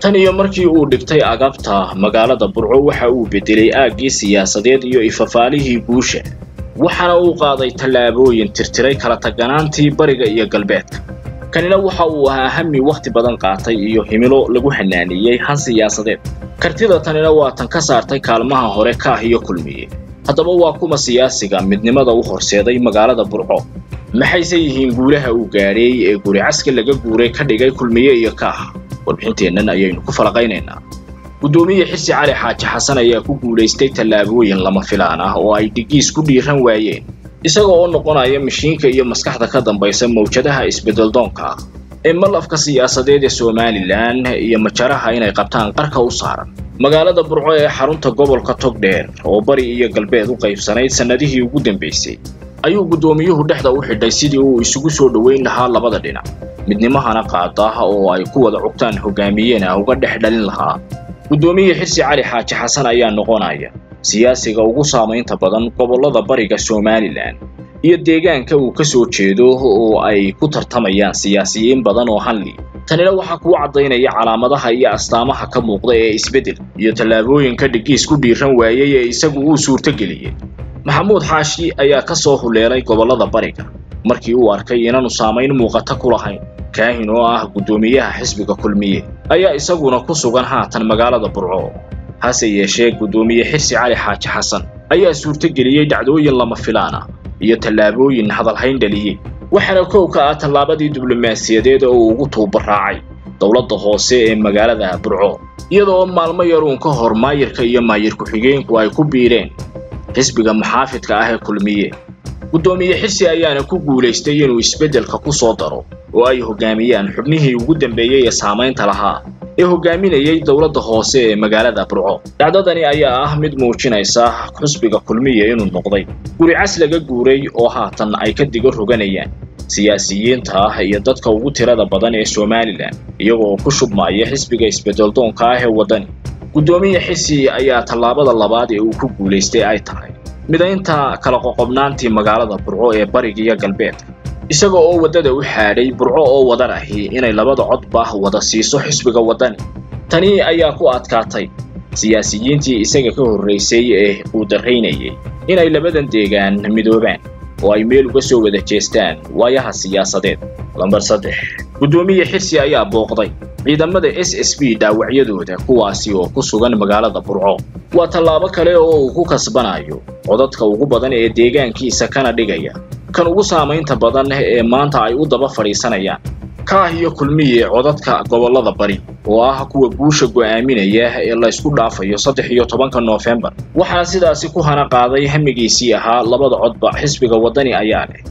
tan iyo markii uu dhigtay agabta magaalada burco waxa uu beddelay aaggii siyaasadeed iyo ifafaalihii guusha waxaana uu qaaday tallaabooyin tirtiray kala taganaantii bariga iyo galbeedka kanina waxa uu ahaa hami wakhti badan qaatay iyo himilo lagu xanaaniyey han siyaasadeed kartida tanina waa tan ka saartay kaalmaha hore kaah iyo kulmiye haddaba waa kuma siyaasiga midnimada u horseeday magaalada burco maxayse yihiin guulaha uu gaadhay ee guri caska laga guuray ka dhigay kulmiye iyo kaah warbixinteennan ayaynu ku falaqaynaynaa guddoomiye xirsi cali xaaji xasan ayaa ku guulaystay tallaabooyin lama filaan ah oo ay dhigiis ku dhiiran waayeen isaga oo noqonaya mashiinka iyo maskaxda ka dambaysa mawjadaha isbeddeldoonka ah ee malafka siyaasadeed ee somalilan iyo majaraha inay qabtaan qarka u saaran magaalada burco ee xarunta gobolka togdheer oo bari iyo galbeed u qaybsanayd sannadihii ugu dambaysay ayuu guddoomiyuhu dhexda u xidhay sidii uu isugu soo dhoweyn lahaa labada dhinac midnimahana qaada oo ay ku wada cugtaan hogaamiyeena uga dhex dhalin lahaa guddoomiye xirsi cali xaaji xasan ayaa noqonaya siyaasiga ugu saamaynta badan gobollada bariga somalilan iyo deegaanka uu ka soo jeedo oo ay ku tartamayaan siyaasiyiin badan oo hanli tanina waxaa kuu caddaynaya calaamadaha iyo astaamaha ka muuqda ee isbeddel iyo tallaabooyinka dhigiis ku dhiiran waayey ee isagu uu suurtogeliyey maxamuud xaashi ayaa ka soo huleelay gobollada bariga markii uu arkay inaanu saamayn muuqata ku lahayn kaahin oo ah guddoomiyaha xisbiga kulmiye ayaa isaguna ku sugan haatan magaalada burco hase yeeshee guddoomiye xirsi cali xaaji xasan ayaa suurtogeliyey dhacdooyin lama filaan ah iyo tallaabooyin hadalhayn dhaliyey waxaana kow ka ah tallaabadii diblomaasiyadeed oo uu ugu tuubaraacay dowladda hoose ee magaalada burco iyadoo maalmo yaruun ka hor maayirka iyo maayir ku-xigeenku ay ku biireen xisbiga muxaafidka ah ee kulmiye guddoomiye xirsi ayaana ku guulaystay inuu isbeddelka ku soo daro oo ay hoggaamiyaan xubnihii ugu dambeeyey ee saamaynta lahaa ee hoggaaminayay dowladda hoose ee magaalada burco dhacdadani ayaa ah mid muujinaysa xusbiga kulmiya inuu noqday guri cas laga guuray oo haatan ay ka digo roganayaan siyaasiyiinta ah iyo dadka ugu tirada badan ee somalilan iyagoo ku shubmaya xisbiga isbeddeldoonka ah ee waddani guddoomiye xirsi ayaa tallaabada labaad ee uu ku guulaystay ay tahay midaynta kala qoqobnaantii magaalada burco ee bariga iyo galbeedka isaga oo waddada u xaadhay burco oo wadan ahi inay labada codba wada siiso xisbiga waddani tani ayaa ku adkaatay siyaasiyiintii isaga ka horraysay ee uu darraynayay inay labadan deegaan midoobaan oo ay meel uga soo wada jeestaan waayaha siyaasadeed lambar saddex guddoomiye xirsi ayaa booqday ciidamada s s b dhaawacyadooda kuwaasi oo ku sugan magaalada burco waa tallaabo kale oo uu ku kasbanayo codadka ugu badan ee deegaankiisa kana dhigaya kan ugu saamaynta badan ee maanta ay u daba fadhiisanayaan kaah iyo kulmiye codadka gobollada bari oo ah kuwa guusha go'aaminaya ee la ysku dhaafayo saddex iyo tobanka noofembar waxaana sidaasi ku hana qaaday hamigiisii ahaa labada codba xisbiga waddani ayaa leh